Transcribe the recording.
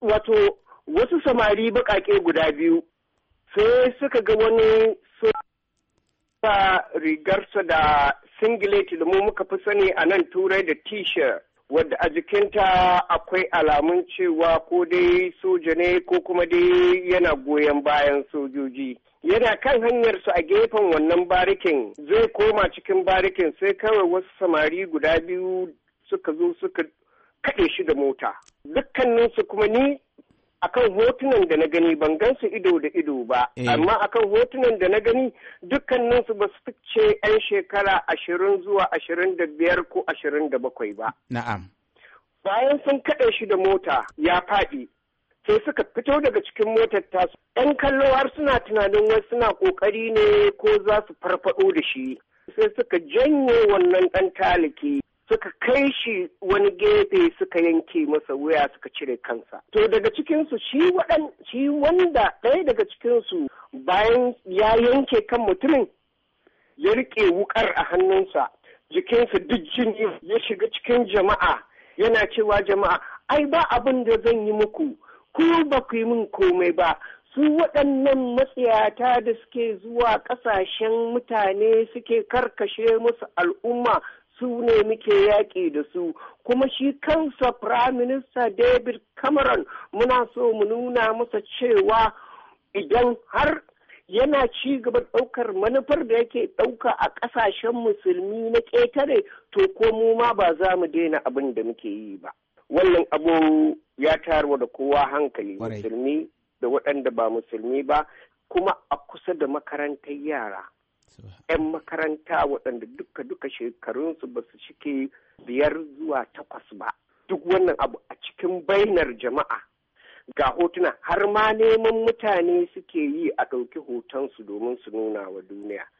wato wasu samari baƙaƙe guda biyu sai suka ga wani sa rigarsa da singlet da mu muka fi sani a nan turai da t-shirt wadda a jikinta akwai alamun cewa ko dai soja ne ko kuma dai yana goyon bayan sojoji yana kan hanyarsu a gefen wannan barikin zai koma cikin barikin sai kawai wasu samari guda biyu suka zo suka kaɗe shi da mota dukkaninsu kuma ni akan hotunan da na gani ban gansu ido da ido ba amma akan hotunan da na gani dukkaninsu ba su fice 'yan shekara ashirin zuwa ashirin da biyar ko ashirin da bakwai ba na'am bayan sun kaɗe shi da mota ya faɗi sai suka fito daga cikin motar tasu yan kallo har suna tunanin wai suna ƙoƙari ne ko za su farfaɗo da shi sai suka janye wannan ɗan taliki suka kai shi wani gefe suka yanke masa wuya suka cire kansa. To daga cikinsu shi waɗan shi wanda ɗaya daga cikinsu bayan ya yanke kan mutumin ya riƙe wukar a hannunsa jikinsa duk jini ya shiga cikin jama'a yana cewa jama'a ai ba abin da zan yi muku ku ba ku yi min komai ba su waɗannan matsiyata da suke zuwa ƙasashen mutane suke karkashe musu al'umma su ne muke yaƙi da su kuma shi kansa prime minister david cameron muna so mu nuna masa cewa idan har yana ci gaba ɗaukar manufar da yake ɗauka a ƙasashen musulmi na ƙetare to ko mu ma ba za mu daina abin da muke yi ba wannan abu ya tarwa da kowa hankali musulmi da waɗanda ba musulmi ba kuma a kusa da makarantar yara 'yan makaranta waɗanda duka-duka shekarunsu ba su shike biyar zuwa takwas ba duk wannan abu a cikin bainar jama'a ga hotuna har ma neman mutane suke yi a ɗauki hotonsu domin su nuna wa duniya